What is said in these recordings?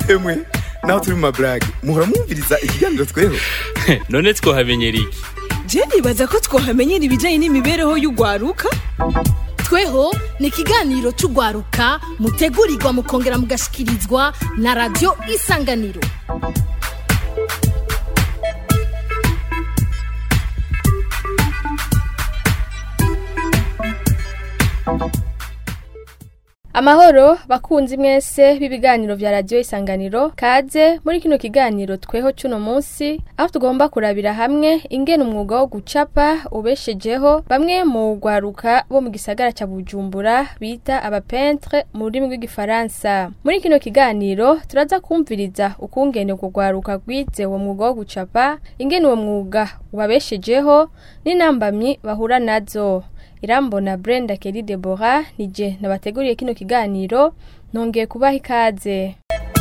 emwe naho turi mu maburage muhora mwumviriza ikiganiro tweho none twohamenyera iki je nibaza ko twohamenyera ibijyanye n'imibereho y'ugwaruka tweho ni ikiganiro cy'ugwaruka mutegurirwa mukongera mugashikirizwa na radiyo isanganiro amahoro bakunzi mwese b'ibiganiro vya radiyo isanganiro kaze muri kino kiganiro tweho cuno munsi aho tugomba kurabira hamwe ingene umwuga wo gucapa ubeshejeho bamwe mu gwaruka bo mu gisagara ca bujumbura bita abapentre mu rurimi rw'igifaransa muri kino kiganiro turaza kumviriza ukungene ubwo gwaruka rwize uwo mwuga wo gucapa ingene uwo mwuga ubabeshejeho n'intambamyi bahura nazo irambona brenda keri debora nije nabateguriye kino kiganiro nongeye kubaha ikaze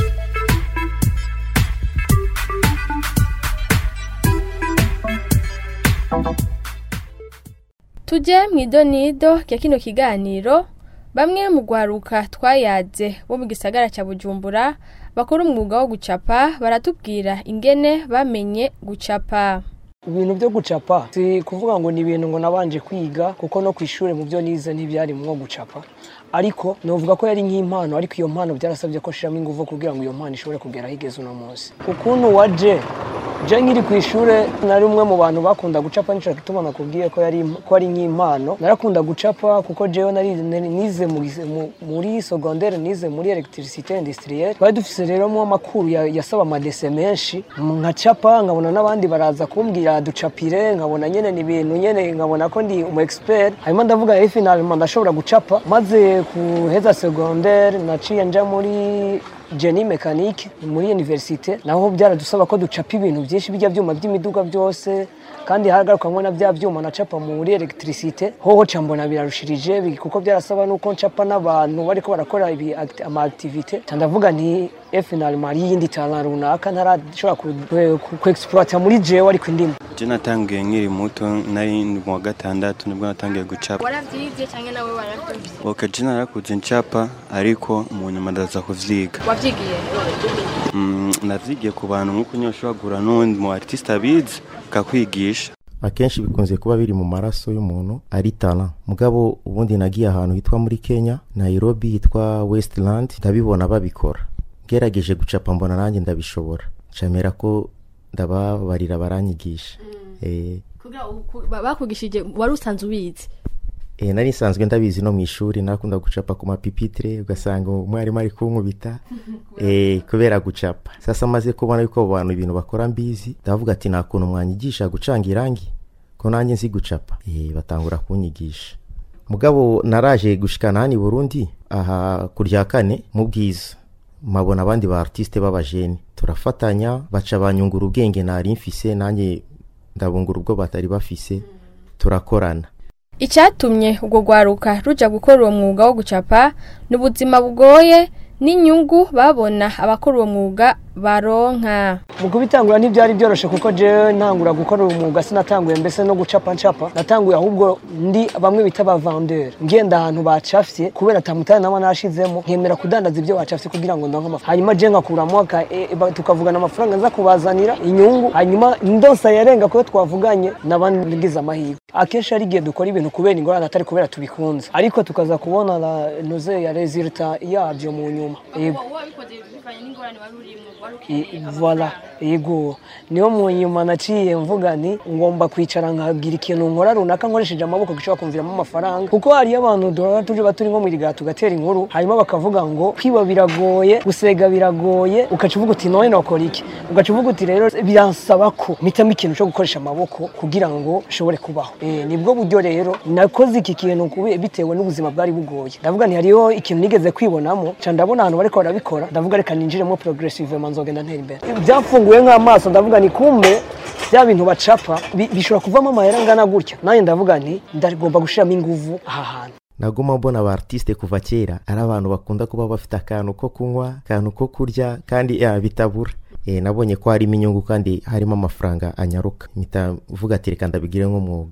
tujye mu idonido rya kino kiganiro bamwe mu gwaruka twayaze bo mu gisagara cya bujumbura bakora umwuga wo gucapa baratubwira ingene bamenye gucapa ibintu byo gucapa si kuvuga ngo ni ibintu ngo nabanje kwiga kuko no ku ishuri mu byo nize ntibyarimwo gucapa ariko novuga ko yari nk'impano ariko iyo mpano byarasabye ko nshiramo ingufu kugira ngo iyo mpano ishobore kugera aho igeze uno munsi ukuntu waje je nkiri ku ishuri nari umwe mu bantu bakunda gucapa nico gituma nakubwiye ko yari ko ari nk'impano narakunda gucapa kuko jewe nari nize muri, muri secondaire nize muri electricité industrielle twari dufise rero mu amakuru yasaba amadese menshi nkacapa nkabona n'abandi baraza kumbwira ducapire nkabona nyene ni ibintu nyene nkabona ko ndi umu expert hanyuma ndavuga rero finalement ndashobora gucapa maze kuheza secondaire naciye nja muri Jenny Mechanique muri universite naho byaradusaba ko ducapa ibintu byinshi bijya byuma by'imiduga byose kandi haragarukamwe na bya byuma nacapa muri electricité hoho ca mbona birarushirije kuko byarasaba nuko ncapa n'abantu bariko barakora ibi ama activité ndavuga nti finalement ari yindi talent runaka ntarashobora ku exploiter muri jewe ariko indimo je natangiye nkiri muto nari mu wa gatandatu nibwo natangiye gucapa waravyize cyangwa nawe waravyize ok je narakuze ncapa ariko mu nyuma ndaza kuvyiga wavyigiye mm, navyigiye ku bantu nk'uko nyine ushobora guhura n'uwundi mu artiste abizi akakwigisha akenshi bikunze kuba biri mu maraso y'umuntu ari tana mugabo ubundi nagiye ahantu hitwa muri kenya nairobi hitwa westland ndabibona babikora ngerageje gucapa mbona nanjye ndabishobora camera ko ndababarira baranyigisha bakugishije wari usanzwe ubizi e, nari nsanzwe ndabizi no mu ishuri nakunda gucapa ku mapipitire ugasanga umwarimu ari kunkubita e, kubera gucapa sasa maze kubona yuko abo bantu ibintu bakora mbizi ndavuga ati nta kuntu mwanyigisha gucanga irangi ko nanjye nzi gucapa e, batangura kunyigisha mugabo naraje gushikana hano i burundi aha ku rya kane mu bwiza mabona abandi ba artiste b'abajeni turafatanya baca banyungura ubwenge nari mfise nanjye ndabungura ubwo batari bafise turakorana icyatumye ubwo gwaruka ruja gukora uwo mwuga wo gucapa ni ubuzima bugoye n'inyungu babona abakora uwo mwuga baronka mu kubitangura ntibyari byoroshe kuko jewe ntangura gukora uwo mwuga sinatanguye mbese no gucapa ncapa natanguye ahubwo ndi bamwe bita ba vendeur ngenda ahantu bacafye kubera tamutane naba nashizemo nkemera kudandaza ibyo bacafye kugira ngo ndonke amafaranga hanyuma je nkakuramo e, e, tukavugana amafaranga nza kubazanira inyungu hanyuma ndonsa yarenga kuyo twavuganye nabandi ngize amahirwe akenshi ari igihe dukora ibintu kubera ingorane atari kubera tubikunze ariko tukaza kubona la noze ya resulta yabyo mu nyuma yego voila yego niyo mu nyuma naciye mvuga nti ngomba kwicara nkagira ikintu nkora runaka nkoresheje amaboko gishobora kumviramo amafaranga kuko hariyo abantu duhora tuje turi nko mu rigara tugatera inkuru hanyuma bakavuga ngo kwiba biragoye gusega biragoye ugaca uvuga uti none nakora iki ugaca uvuga uti rero biransaba ko mpitamo ikintu cyo gukoresha amaboko kugira ngo nshobore kubaho nibwo buryo rero nakoze iki kintu bitewe n'ubuzima bwari bugoye ndavuga nti hariyo ikintu nigeze kwibonamo ca ndabona ahantu bariko barabikora ndavuga reka ninjiremo progressivement nzogenda ntera imbere byafunguye nk'amaso ndavuga ni kumbe bya bintu bacapa bishobora kuvamo amahera angana gutya nanjye ndavuga nti ndagomba gushiramo inguvu aha hantu naguma mbona aba artiste kuva kera ari abantu bakunda kuba bafite akantu ko kunywa akantu ko kurya kandi ya bitabura e, nabonye ko harimo inyungu kandi harimo amafaranga anyaruka mpita mvuga ati reka ndabigire nk'umwuga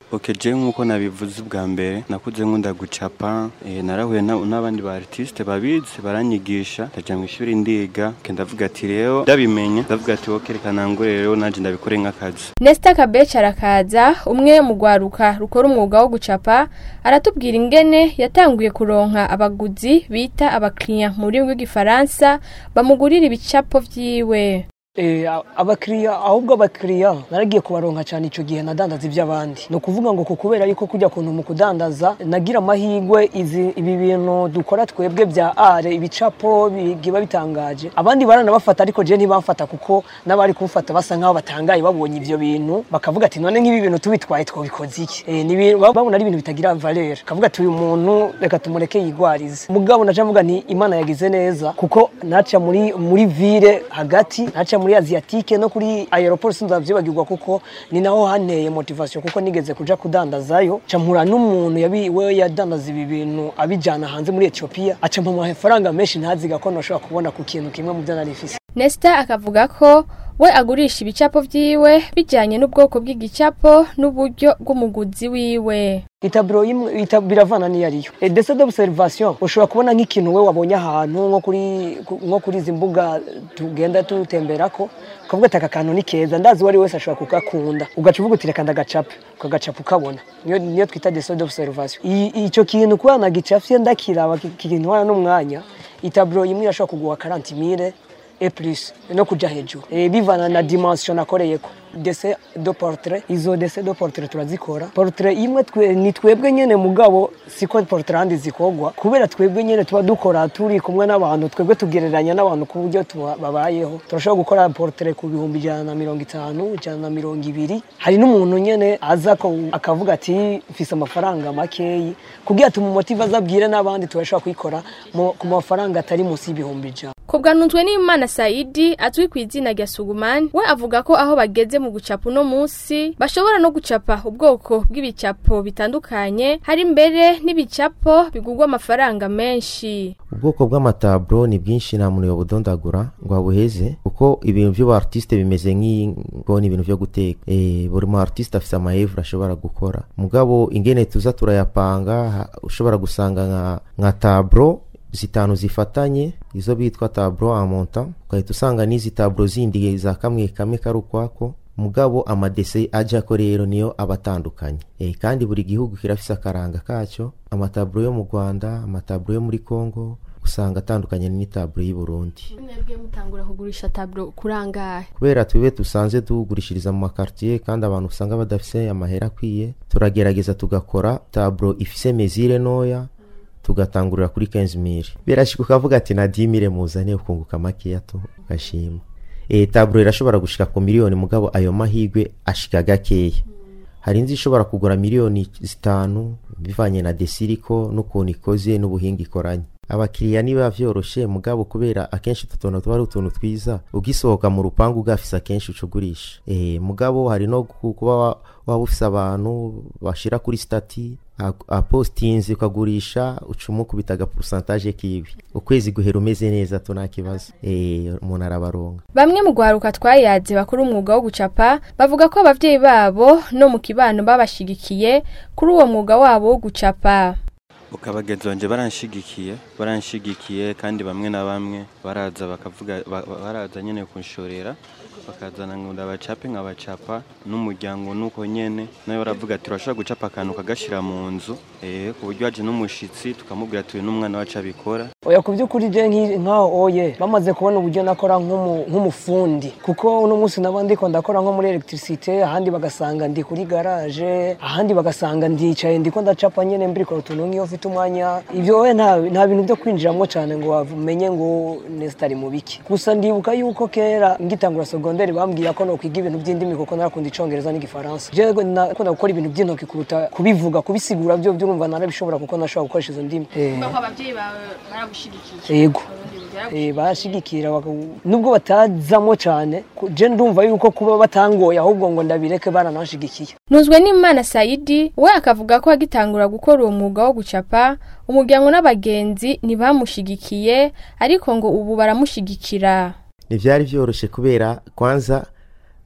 Ok je nk'uko nabivuze ubwa mbere nakuze nkunda gucapa eh, narahuye na- n'abandi ba artiste babizi baranyigisha ndaja mu ishuri ndiga ke ndavuga ati rero ndabimenye ndavuga ati wowe reka nangure rero nanje ndabikore nk'akazi Nesta Kabecha arakaza umwe mu rwaruka rukora umwuga wo gucapa aratubwira ingene yatanguye kuronka abaguzi bita abakiriya mu rurimi rw'igifaransa bamugurira ibicapo vyiwe Eh, a- abakiriya ahubwo abakiriya naragiye kubaronka cyane icyo gihe nadandaza iby'abandi ni ukuvuga ngo ku kubera yuko kujya kuntu mu kudandaza nagira amahirwe izi ibi bintu dukora twebwe bya are ibicapo biba bitangaje abandi baranabafata ariko je ntibamfata kuko n'abari kumfata basa nkaho batangaye babonye ibyo bintu bakavuga ati none nk'ibi bintu tubitwaye twabikoze iki eh, ni ibintu- babona ari ibintu bitagira valeur kavuga ati uyu muntu reka tumureke yigwarize mugabo naca mvuga nti imana yagize neza kuko naca muri muri ville hagati naca muri asiatique no kuri aeroport sinzavyibagirwa kuko ni naho hanteye motivation kuko nigeze kuja kudandazayo ca mpura n'umuntu yabi we yadandaza ibi bintu abijana hanze muri Ethiopia aca mpa amafaranga menshi ntaziga ko noshobora kubona ku kintu kimwe mu byo nari mfise Nesta akavuga ko we agurisha ibicapo vyiwe bijanye n'ubwoko bw'igicapo n'uburyo bw'umuguzi wiwe itaburo imwe ita- biravana niyo ariyo e, dese d'observation ushobora kubona nk'ikintu we wabonye ahantu nko kuri ku- nko kuri izi mbuga tugenda tutemberako ukavuga ati aka kantu ni keza ndazi uwo ari wese ashobora kugakunda ugaca uvuga uti reka ndagacape ukagacapa ukabona niyo niyo twita dese d'observation I- ico kintu kuba nagicafye ndakiraba ki- kintwara n'umwanya itaburo imwe irashobora kuguha 40 mille et plus no kuja hejuru e, bivana na dimension nakoreyeko dese do portrait izo dese do portrait turazikora portrait imwe twe, ni twebwe nyene mugabo siko portrait handi zikogwa kubera twebwe nyene tuba dukora turi kumwe n'abantu twebwe tugereranya n'abantu ku buryo tuba- babayeho turashobora gukora portrait ku bihumbi ijana na mirongo itanu ijana na mirongo ibiri hari n'umuntu nyene aza ko- akavuga ati mfise amafaranga makeyi kugira tumumotive azabwire n'abandi turashobora kuyikora mu- ku mafaranga atari munsi y'ibihumbi ijana Kubwanutwe n'Imana Saidi azwi ku izina rya Suguman we avuga ko aho bageze mu gucapa uno munsi bashobora no gucapa ubwoko bw'ibicapo bitandukanye hari mbere n'ibicapo bigurwa amafaranga menshi ubwoko bw'amataburo ni bwinshi nta muntu yabudondagura ngo abuheze kuko ibintu by'ubu artiste bimeze nk'ingo ni ibintu byo guteka e, buri mu artiste afite amahevure ashobora gukora mugabo ingene tuza turayapanga ha- ushobora gusanga nka, nka taburo zitanu zifatanye izo bitwa taburo amonta ugahita usanga n'izi taburo zindi za kamwe kamwe kari ukwako mugabo amadese ajako rero niyo aba atandukanye e, kandi buri gihugu kirafise akaranga kacyo amataburo yo mu rwanda amataburo yo muri congo usanga atandukanye n'itaburo y'i burundi mwebwe mutangura kugurisha taburo kurangahe kubera twibe dusanze tugurishiriza mu makartier kandi abantu usanga badafise amahera akwiye turagerageza tugakora taburo ifise mezire noya tugatangurira kuri 15000 birashika ukavuga ati na 10000 muzane ukunguka makeya tu ugashima e, taburo irashobora gushika ku miliyoni mugabo ayo mahigwe ashika gakeya hari inzu ishobora kugura miliyoni zitanu bivanye na desiriko n'ukuntu ikoze n'ubuhinga ikoranye abakiriya niba vyoroshe mugabo kubera akenshi utu tuntu tuba ari utuntu twiza ugisohoka mu rupangu ugafise akenshi ucugurisha e, mugabo hari no ku- kuba wa- waba ufise abantu bashira kuri stati a- apostinze ukagurisha ucumukubita agaporusantaje kiwe ukwezi guhera umeze neza tu nta kibazo e, umuntu arabaronga Bamwe mu gwaruka twayaze bakora umwuga wo gucapa bavuga ko abavyeyi babo no mu kibano babashigikiye kuri uwo mwuga wabo wo gucapa. ukabagenzi banje baranshigikiye baranshigikiye kandi bamwe na bamwe baraza bakavuga ba- ba- baraza nyene kunshorera bakazana ngo ndabacape nkabacapa n'umuryango nuko nyene nawe baravuga ati urashobora gucapa akantu ukagashira mu nzu eh, ku buryo haje n'umushitsi tukamubwira ati uyu n'umwana wacu abikora oya ku by'ukuri je nki- nkaho oye bamaze kubona uburyo nakora nk'umu- nk'umufundi kuko uno munsi naba ndiko ndakora nko muri electricité ahandi bagasanga ndi kuri garage ahandi bagasanga ndicaye ndiko ndacapa nyene mbirikora utuntu nk'iyo mfite umwanya ivyo oya nta nta bintu byo kwinjiramwo cane ngo wamenye ngo nesitari mu biki gusa ndibuka yuko kera ngitangura segonderi bambwira ko nokwiga ibintu by'indimi kuko narakunda icongereza n'igifaransa jewe nakunda gukora ibintu by'intoki kuruta kubivuga kubisigura byo byurumva narabishobora kuko nashobora gukoresha izo ndimi Eh. abavyeyi bawe baragushigikiye. yego Eh, barashigikira baka- nubwo batazamo cyane ku- je ndumva yuko kuba batangoye ahubwo ngo ndabireke baranashigikiye Nuzwe n'Imana Saidi we akavuga ko agitangura gukora uwo mwuga wo gucapa umuryango n'abagenzi ntibamushigikiye ariko ngo ubu baramushigikira. ntibyari byoroshye kubera kwanza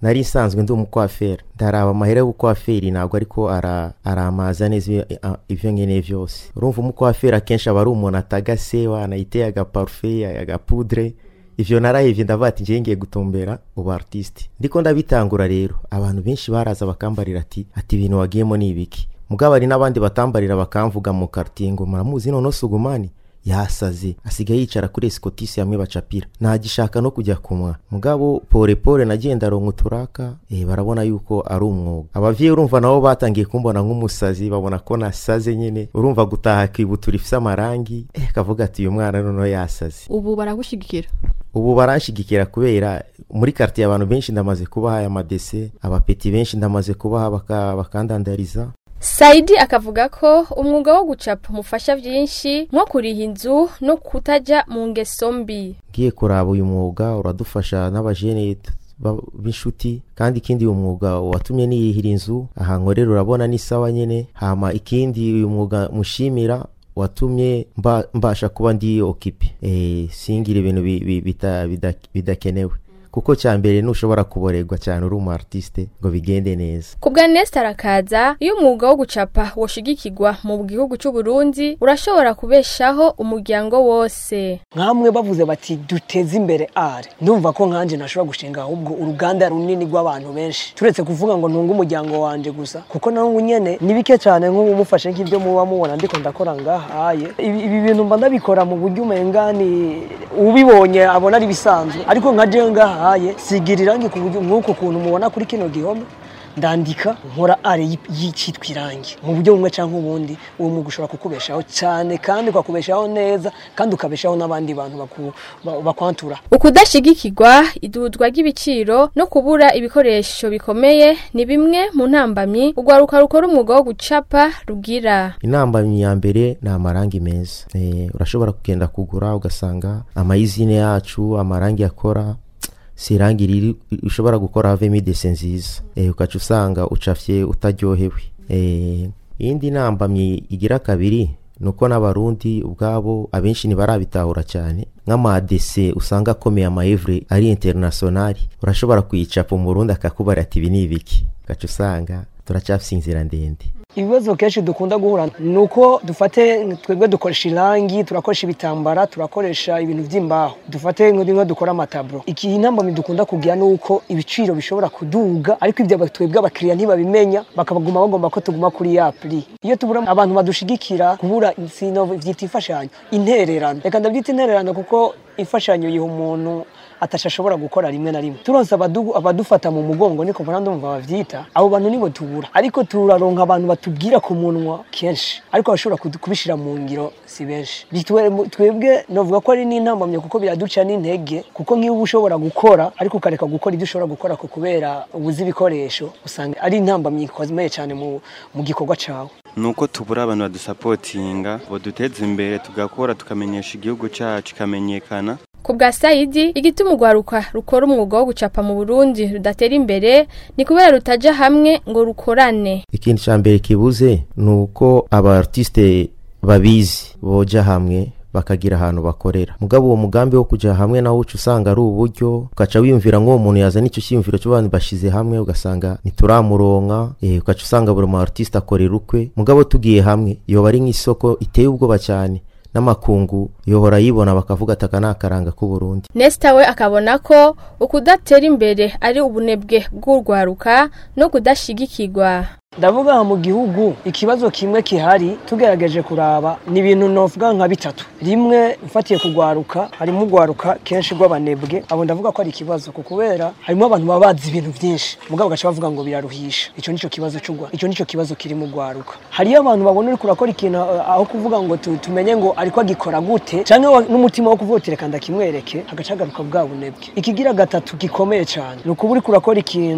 nari nsanzwe ndi umukwaferi ndaraba amahera y'ubukwaferi ntabwo ariko ara- aramaza neza ibyo- a- ibyo nkeneye byose urumva umukwaferi akenshi aba ari umuntu atagase wanayiteye agaparufe agapudre ivyo narahevye ndavuga ati ngiye ngiye gutumbera ubu artiste ndiko ndabitangura rero abantu benshi baraza bakambarira ati ati ibintu wagiyemo ni ibiki mugabo hari n'abandi batambarira bakamvuga mu quartier ngo muramuzi none sugumani yasaze asigaye yicara kuri esikotisi hamwe bacapira ntagishaka no kujya kumwa mugabo pore pore nagenda aronka uturaka eh, barabona yuko ari umwuga abavyeyi urumva nabo batangiye kumbona nk'umusazi babona ko nasaze nyine urumva gutaha kwibutura ifise amarangi eh, kavuga ati uyu mwana noneho yasaze ubu baragushigikira ubu baranshigikira kubera muri quartier abantu benshi ndamaze kubaha aya madese abapeti benshi ndamaze kubaha baka- bakandandariza Saidi akavuga ko umwuga wo gucapa umufasha byinshi nko kuriha inzu no kutajya mu ngeso mbi ngiye kuraba uyu mwuga uradufasha n'abajene t- ba- b'inshuti kandi ikindi uyu mwuga watumye niyihira inzu aha nkorera urabona ni sawa nyene hama ikindi uyu mwuga mushimira watumye mba, mbasha kuba ndi okipe e, singira ibintu bi- bi- bita- bida- bidakenewe kuko cya mbere ntushobora kuborerwa cyane uri umu artiste ngo bigende neza ku bwa Nesta arakaza iyo umwuga wo gucapa woshigikirwa mu gihugu cy'u Burundi urashobora kubeshaho umuryango wose nkamwe bavuze bati duteze imbere are ndumva ko nkanje ntashobora gushinga ahubwo uruganda runini rw'abantu benshi turetse kuvuga ngo ntunge umuryango wanje gusa kuko nawe nyene ni bike cyane nk'ubu mufashe nk'ibyo muba mubona ndiko ndakora ngahaye ibi ibi bintu mba ndabikora mu buryo umenga ni ubibonye abona ari bisanzwe ariko nka jewe ngahaye sigira irangi ku buryo nk'uko kuntu mubona kuri kino gihome ndandika nkora are y'i- y'icitwa irangi mu buryo bumwe cyangwa ubundi uwo mwuga ushobora kukubeshaho cyane kandi ukakubeshaho neza kandi ukabeshaho n'abandi bantu baku- ba- bakwantura ukudashigikirwa idudwa ry'ibiciro no kubura ibikoresho bikomeye ni bimwe mu ntambamyi urwaruka rukora umwuga wo gucapa rugira inambamyi ya mbere ni amarangi meza Eh, urashobora kugenda kugura ugasanga amayizine yacu amarangi akora si irangi riri ushobora gukora havemo idese nziza Eh, ugaca usanga ucafye utaryohewe Eh, iyindi nambamyi igira kabiri ni uko n'abarundi ubwabo abenshi ntibarabitahura cyane nk'amadese usanga akomeye amayevure ari internationali urashobora kuyicapa umurundi akakubara ati ibi ni ibiki ugaca usanga turacyafise inzira ndende ibibazo kenshi dukunda guhura ni uko dufate twebwe dukoresha irangi turakoresha ibitambara turakoresha ibintu by'imbaho dufate nk'imwe dukora amataburo iki intambamyi dukunda kugira ni uko ibiciro bishobora kuduga ariko ibyo aba- twebwe abakiriya ntibabimenya bakabaguma bagomba ko tuguma kuri ya puri iyo tubura abantu badushigikira kubura insino byita imfashanyo intererano reka ndabyita intererano kuko imfashanyo yiha umuntu atashobora gukora rimwe na rimwe turonse abadu- abadufata mu mugongo niko mbona ndumva bavyita abo bantu nibo tubura ariko turaronka abantu batubwira ku munwa kenshi ariko abashobora kudu- kubishira mu ngiro si benshi Bitwe- twebwe novuga ko ari n'intambamye kuko biraduca n'intege kuko nk'iyo uba ushobora gukora ariko ukareka gukora ibyo ushobora gukora ku kubera ubuze ibikoresho usanga ari intambamye ikomeye cyane mu, mu gikorwa cawe nuko tubura abantu badusapotinga baduteza imbere tugakora tukamenyesha igihugu cyacu kikamenyekana ku bwa sayidi igituma urwaruka rukora umwuga wo gucapa mu burundi rudatera imbere ni kubera rutaja hamwe ngo rukorane ikindi cya mbere kibuze ni uko aba artiste babizi boja hamwe bakagira ahantu bakorera mugabo uwo mugambi wo kujya hamwe nawo uca usanga ari uburyo ugaca wiyumvira nk'uwo muntu yazana icyo cyiyumviro cy'abantu bashize hamwe ugasanga ntituramuronka eh, ugaca usanga buri mu artiste akorera ukwe mugabo tugiye hamwe yoba ari nk'isoko iteye ubwoba cyane n'amakungu yohora yibona bakavuga ati aka ni akaranga k'uburundi nesita we akabona ko ukudatera imbere ari ubunebwe bw'urwaruka no kudashigikirwa ndavuga aha mu gihugu ikibazo kimwe kihari tugerageje kuraba ni ibintu novuga nka bitatu rimwe mfatiye kugwaruka harimo ugwaruka kenshi rw'abanebwe abo ndavuga ko ari ikibazo ku kubera harimo abantu baba bazi ibintu byinshi mugabo gaca bavuga ngo biraruhisha icyo nicyo kibazo cy'ugwa icyo nicyo kibazo kiri mu gwaruka hariyo abantu babona uri kurakora ikintu eh, aho kuvuga ngo tu- tumenye ngo ariko agikora gute cyangwa wa- n'umutima wo kuvuga uti reka ndakimwereke hagaca hagaruka bwa bunebwe ikigira gatatu gikomeye cyane ni ukuba uri kurakora ikintu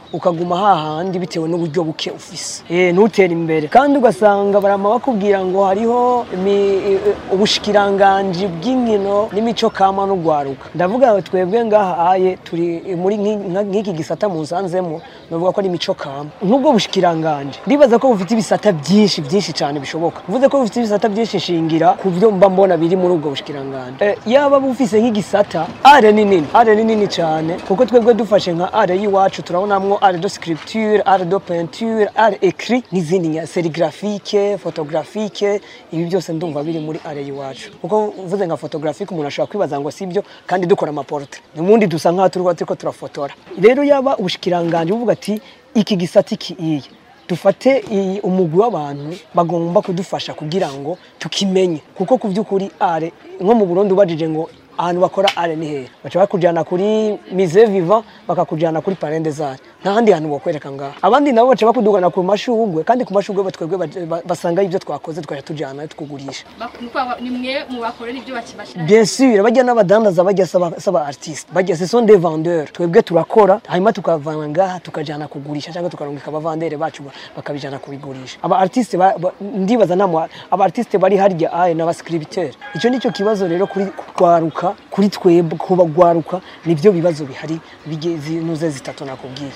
ukaguma hahandi bitewe n'uburyo buke ufise eh ntutere imbere kandi ugasanga barama bakubwira ngo hariho imi- i- ubushikiranganji bw'inkino n'imico kama n'ugwaruka ndavuga ngo twebwe ngaha aye turi muri nki- nka- nk'iki gisata musanzemo navuga ko ari imico kama nk'ubwo bushikiranganji ndibaza ko bufite ibisata byinshi byinshi cyane bishoboka uvuze ko bufite ibisata byinshi shingira ku byo mba mbona biri muri ubwo bushikiranganji eh, yaba bufise nk'igisata are ni nini are ni nini cyane kuko twebwe dufashe nka are y'iwacu turabonamwo are de scripture are de peinture are écrit n'izindi nya serigraphique photographique ibi byose ndumva biri muri are y'iwacu kuko uvuze nka photographique umuntu ashobora kwibaza ngo sibyo kandi dukora amaportrait ubundi dusa nk'aho turiko turiko turafotora rero yaba ubushikiranganji buvuga ati iki gisata iki iyi dufate iyi- umugwi w'abantu bagomba kudufasha kugira ngo tukimenye kuko ku by'ukuri are nko mu burundi ubajije ngo ahantu bakora are ni hehe baca bakujyana kuri mise viva bakakujyana kuri parende zare nta handi hantu bakwereka ngaha abandi nabo baca bakudugana ku mashugwe kandi ku mashugwe batwebwe ba- ba- basanga ibyo twakoze twaja tujyana tukugurisha ni mwe mu bakorera ibyo bakibashira bien sûr bajya n'abadandaza bajya saba saba artiste bajya ce sont des vendeurs twebwe turakora hanyuma tukavana ngaha tukajana kugurisha cyangwa tukarungika abavandere bacu ba- bakabijana kubigurisha aba artiste ba- ba- ndibaza nta mu- aba artiste bari harya aye n'aba scripteur icyo nicyo kibazo rero kuri kugwaruka kuri twebwe kubagwaruka nibyo bibazo bihari bigeze nuze zitatu nakubwiye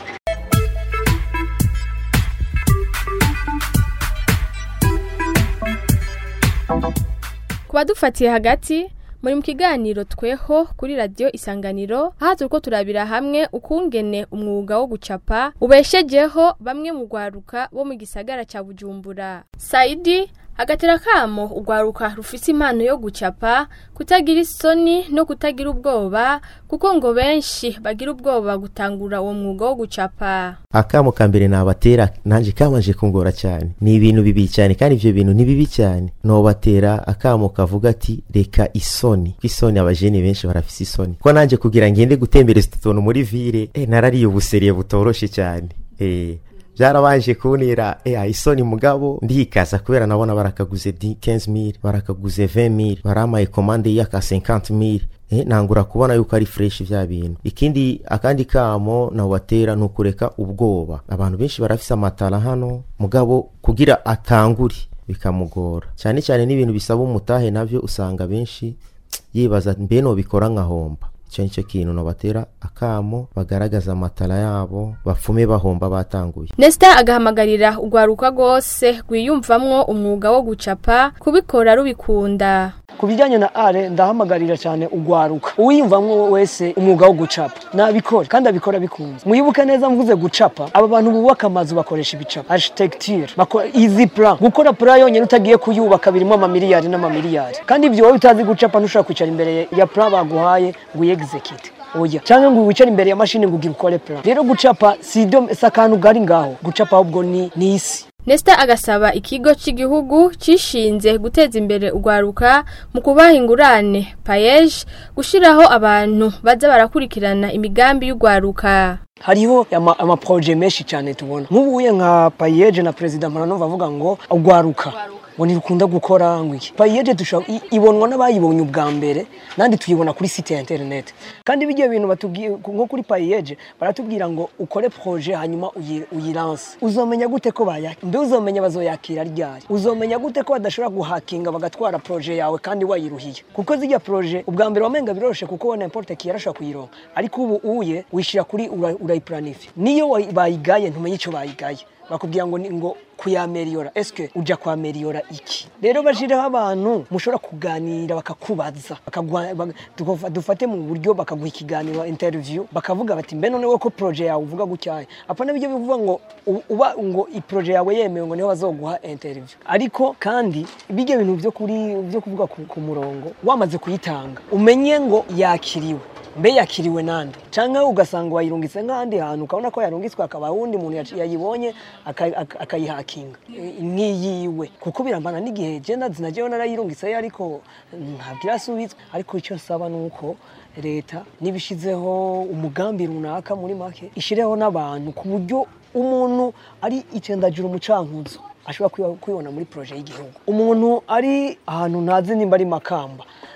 ku badufatiye hagati muri mu kiganiro tweho kuri radiyo isanganiro aha turi ko turabira hamwe ukungene umwuga wo gucapa ubeshejeho bamwe mu rwaruka bo mu gisagara cya bujumbura sayidi agatera kamo urwaruka rufite impano yo gucapa kutagira isoni no kutagira ubwoba kuko ngo benshi bagira ubwoba gutangura uwo mwuga wo gucapa akamo ka mbere nabatera nanjye kamanje kungora cyane ni ibintu bibi cyane kandi ibyo bintu ni bibi cyane nobatera akamo kavuga ati reka isoni ko isoni abajene benshi barafise isoni ko nanjye kugira ngende gutembereza utu tuntu muri vire eh, narariye ubuseriye butoroshe cyane eh, byarabanje kuntera eh, isoni mugabo ndikaza kubera nabona barakaguze 15000 barakaguze 20000 baramaye komande y'aka 50000 eh, nangura kubona yuko ari fresh vya bintu ikindi akandi kamo nabatera nukureka ubwoba abantu benshi barafise amatara hano mugabo kugira atangure bikamugora cyane cyane n'ibintu bisaba umutahe navyo usanga benshi yibaza mbe nobikora nkahomba icyo nicyo kintu nabatera akamo bagaragaza amatara yabo bapfume bahomba batanguye Nesta agahamagarira urwaruka rwose rwiyumvamwo umwuga wo gucapa kubikora rubikunda ku bijyanye na are ndahamagarira cyane ugwaruka uwiyumvamwo wese umwuga wo gucapa nabikore kandi abikora bikunze mwibuke neza mvuze gucapa aba bantu bubaka amazu bakoresha ibicapa architecture bakora easy plan gukora plan yonyine utagiye kuyubaka birimo amamiliyari n'amamiliyari kandi ibyo wowe utazi gucapa ntushobora kwicara imbere ya plan baguhaye ngo uyexecute oya cyangwa ngo wicare imbere ya mashini ngo ugire ukore plan rero gucapa si ibyo si akantu gari ngaho gucapa ahubwo ni ni isi Nesta agasaba ikigo cy'igihugu cishinze guteza imbere urwaruka mu kubaha ingurane payeje gushiraho abantu baza barakurikirana imigambi y'urwaruka hariho ama- amaproje menshi cyane tubona nk'ubuye nka payeje na perezida mporanova avuga ngo ugwaruka ngo ntirukunda gukora ngo iki payeje dushobora i- ibonwa n'abayibonye ubwa mbere nandi tuyibona kuri site ya internet kandi bijya bintu batubwiye nko kuri payeje baratubwira ngo ukore proje hanyuma uyi- uyiranse uzomenya gute ko bayakira mbe uzomenya bazoyakira ryari uzomenya gute ko badashobora guhakinga bagatwara proje yawe kandi wayiruhiye kuko zijya proje ubwa mbere wamenga biroroshe kuko wa n'importe qui yarashobora kuyironka ariko ubu uye wishira kuri ura- urayiplanify niyo wayi- bayigaye ntumenye icyo bayigaye bakubwira ngo ni ngo kuyameriyora eske uja kwameriyora iki rero bashireho abantu mushobora kuganira bakakubaza bakaguha- bak- tukofa- dufate mu buryo bakaguha ikiganiro interview bakavuga bati mbe none we ko proje yawe uvuga gutyaye apana bijyo bivuga ngo u- uba ngo i proje yawe yemewe ngo niho bazoguha interview ariko kandi bijya bintu byo kuri byo kuvuga ku, ku murongo wamaze kuyitanga umenye ngo yakiriwe mbe yakiriwe nande canke ugasanga wayirungitse nk'ahandi hantu ukabona ko yarungitswe akaba wundi muntu yaci- yayibonye aka- aka- akayihakinga E, nk'iyiwe kuko birambana n'igihe je ndazi na jewe narayirungitseyo ariko ntabwo irasubitswe ariko icyo nsaba ni uko leta nibishizeho umugambi runaka muri make ishireho n'abantu ku buryo umuntu ari icendajura umucankuzo ashobora kwiba- kwibona muri proje y'igihugu umuntu ari ahantu ntazi nimba ari makamba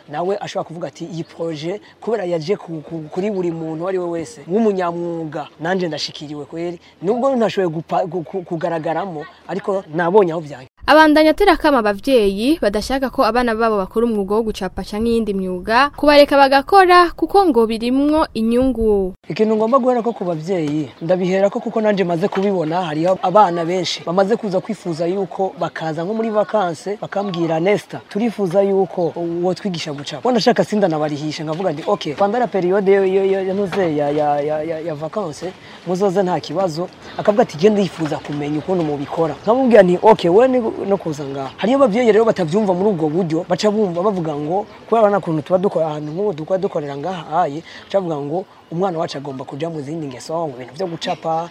nawe ashobora kuvuga ati iyi proje kubera yaje ku- ku- kuri buri muntu uwo ari we wese w'umunyamwuga nanjye ndashikiriwe kweri nubwo ntashoboye gupa- gu- ku- kugaragaramo ariko nabonye aho byanjye abandanya atera akama abavyeyi badashaka ko abana babo bakora umwuga wo gucapa canke iyindi myuga kubareka bagakora kuko ngo birimwo inyungu ikintu ngomba guhera ko ku babyeyi ndabihera ko kuko nanjye maze kubibona hariho abana benshi bamaze kuza kwifuza yuko bakaza nko muri vakanse bakambwira Nesta turifuza yuko uwo twigisha gucapa ubona ashaka sinda nabarihisha nkavuga nti okay pandara periode yo- yo- yo- yanuze ya ya ya, ya, ya vakanse muzoze nta kibazo akavuga ati genda yifuza kumenya ukuntu mubikora nkamubwira nti okay we ni no kuza ngaha hariyo ababyeyi rero batavyumva muri ubwo buryo baca bumva bavuga ngo kubera bana kuntu tuba dukora ahantu nk'ubu tukaba dukorera ngaha aye baca bavuga ngo umwana wacu agomba kuja mu zindi ngeso mu bintu byo gucapa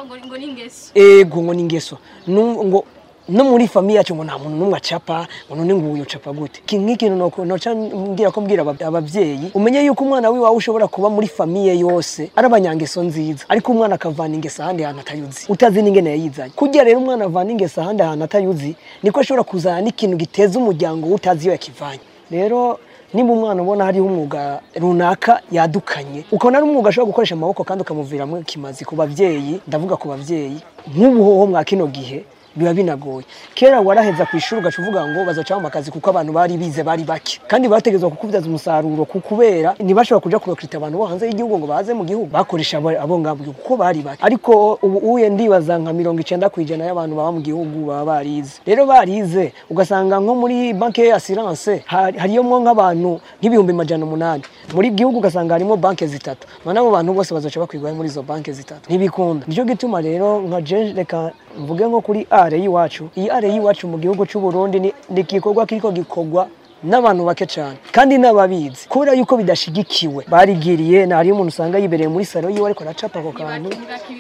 ego ngo ni ingeso Nu- ngo no muri famiye yacu ngo nta muntu n'umwe acapa ngo none ngo uyu ucapa gute Iki nk'ikintu noko- noca mbwira ko mbwira aba- abavyeyi umenye yuko umwana wiwawe ushobora kuba muri famiye yose ari abanyangeso nziza ariko umwana akavana ingeso ahandi hantu atayuzi utazi n'ingene yayizanye kugira rero umwana avana ingeso ahandi hantu atayuzi niko ashobora kuzana n'ikintu giteza umuryango we utazi iyo yakivanye rero niba umwana ubona hariho umwuga runaka yadukanye ukabona ari umwuga ashobora gukoresha amaboko kandi ukamuviramo ikimazi ku babyeyi ndavuga ku babyeyi nk'ubu hoho mwa kino gihe biba binagoye kera waraheza ku ishuri ugaca uvuga ngo bazacaho akazi kuko abantu bari bize bari bake kandi bategerezwa kukubyaza umusaruro ku kubera ntibashobora kuja kurokita abantu bo hanze y'igihugu ngo baze mu gihugu bakoresha abo abo ngabo kuko bari bake ariko ubu uye ndibaza nka mirongo icenda ku ijana y'abantu baba mu gihugu baba barize rero barize ugasanga nko muri banki ya assurance hari- hariyo mwo nk'abantu nk'ibihumbi majana umunani muri gihugu ugasanga harimo banki zitatu none abo bantu bose bazoca bakwigwaho muri izo banki zitatu ntibikunda nicyo gituma rero nka je reka mvuge nko kuri are y'iwacu iyi are y'iwacu mu gihugu cy'u Burundi ni ni igikorwa kiriko gikorwa n'abantu bake cyane kandi n'ababizi kubera yuko bidashigikiwe barigiriye nari umuntu usanga yibereye muri salo yiwe ariko aracapa ako kantu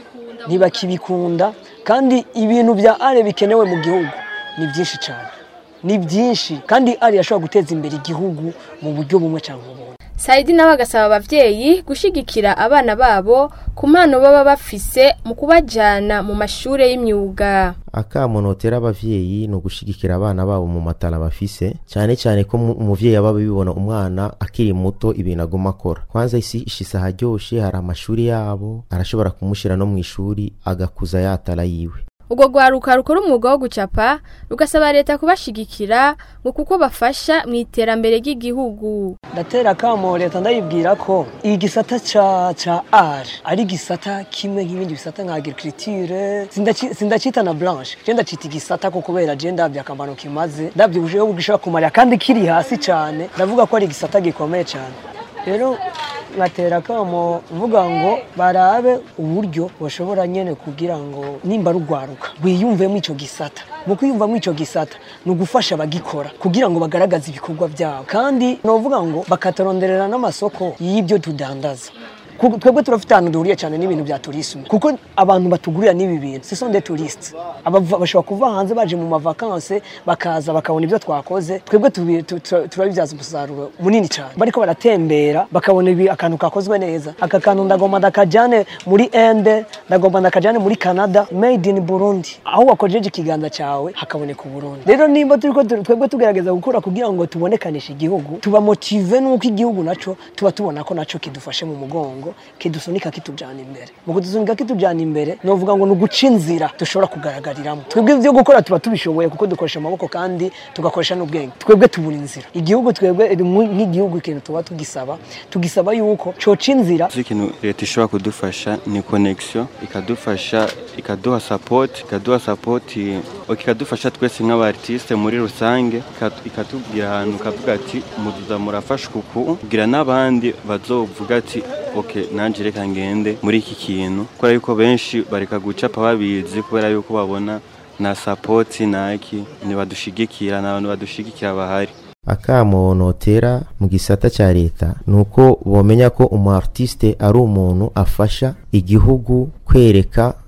ntibakibikunda kandi ibintu bya are bikenewe mu gihugu ni byinshi cyane ni byinshi kandi ari yashobora guteza imbere igihugu mu buryo bumwe cyangwa ubundi Saidi nawe agasaba abavyeyi gushigikira abana babo ku mpano baba bafise mu kubajana mu mashure y'imyuga akamo notera abavyeyi ni ugushigikira abana babo mu matara bafise cyane cyane ko mu- umuvyeyi aba abibona umwana akiri muto ibintu aguma akora kwanza isi ishisa aharyoshe hari amashuri yabo arashobora kumushira no mu ishuri agakuza yatara yiwe ubwo rwaruka rukora umwuga wo gucapa rugasaba leta kubashigikira ngo kuko bafasha mu iterambere ry'igihugu ndatera akamo leta ndayibwira ko igisata ca ca art ari igisata kimwe nk'ibindi bisata nka agriculture sindaci- sindacita na blanche je ndacita igisata ko kubera je ndabye akamaro kimaze ndabye ubushobozi bwishobora kumarira kandi kiri hasi cyane ndavuga ko ari igisata gikomeye cyane rero ngatera akamo mvuga ngo barabe uburyo bashobora nyene kugira ngo nimba rugwaruka wiyumvemo ico gisata mu kwiyumvamo ico gisata ni ugufasha abagikora kugira ngo bagaragaze ibikorwa byabo kandi novuga ngo bakataronderera n'amasoko y'ibyo tudandaza Ku- twebwe turafite ahantu duhuriye cyane n'ibintu bya turisme kuko abantu batugurira n'ibi bintu ce sont des touristes Abava- bashobora kuva hanze baje mu mavakanse bakaza bakabona ibyo twakoze twebwe tubi- tu- tu- turabibyaza umusaruro munini cyane bariko baratembera bakabona ibi akantu kakozwe neza aka kantu ndagomba ndakajane muri ende ndagomba ndakajane muri canada made in burundi aho wakojeje ikiganza cyawe hakaboneka uburundi rero nimba turiko tu- twebwe tugerageza gukora kugira ngo tubonekanishe igihugu tuba motive n'uko igihugu naco tuba tubona ko naco kidufashe mu mugongo kidusunika kitujana imbere mu kudusunika kitujana imbere novuga ngo ni uguca inzira dushobora kugaragariramo twebwe ibyo gukora tuba tubishoboye kuko dukoresha amaboko kandi tugakoresha n'ubwenge twebwe tubura inzira igihugu twebwe mu- nk'igihugu ikintu tuba tugisaba tugisaba yuko coca inzira Izi ikintu leta ishobora kudufasha ni connection ikadufasha ikaduha support ikaduha support ok, ikadufasha twese nk'abartiste muri rusange ika- ikatubwira ahantu ikavuga ati muduza murafasha uku kugira n'abandi bazovuga ati ok nanje reka ngende muri iki kintu kubera yuko benshi bareka gucapa babizi kubera yuko babona na support naki ntibadushigikira nta bantu badushigikira bahari akamo notera mu gisata cya leta ni uko bomenya ko umu artiste ari umuntu afasha igihugu kwereka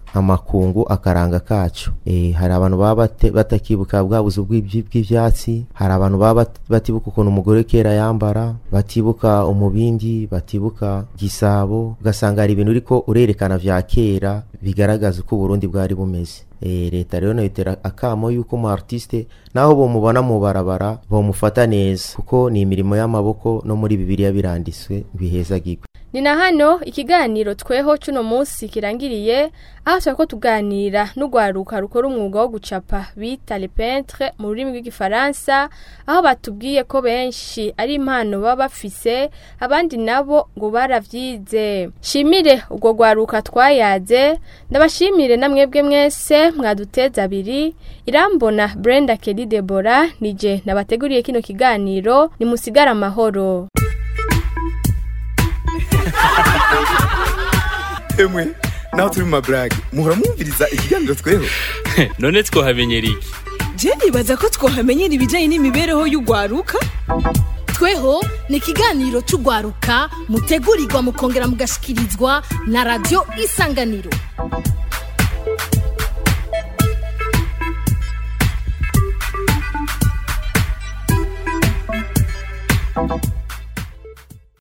amakungu akaranga kacu e, hari abantu baba bate- batakibuka bwa buzu bw'ibyi- bw'ivyatsi hari abantu baba bat- batibuka ukuntu umugore kera yambara batibuka umubindi batibuka gisabo ugasanga hari ibintu uriko urerekana vya kera bigaragaza uko uburundi bwari bumeze e, leta rero noyitera akamo yuko umu artiste naho bomubona mu barabara bomufata neza kuko ni imirimo y'amaboko no muri bibiliya biranditswe bihezagirwe ni na hano ikiganiro tweho cuno munsi kirangiriye aho turako tuganira n'urwaruka rukora umwuga wo gucapa bita le peintre mu rurimi rw'igifaransa aho batubwiye ko benshi ari impano baba bafise abandi nabo ngo baravyize shimire urwo rwaruka twayaze ndabashimire na mwebwe mwese mwaduteza abiri irambona brenda kelly debora nije nabateguriye kino kiganiro nimusigare amahoro emwe naho turi mu maburage muhora mwumviriza ikiganiro tweho none twohamenyera iki je nibaza ko twohamenyera ibijyanye n'imibereho y'ugwaruka tweho ni ikiganiro cy'urwaruka mutegurirwa mukongera mugashikirizwa na radiyo isanganiro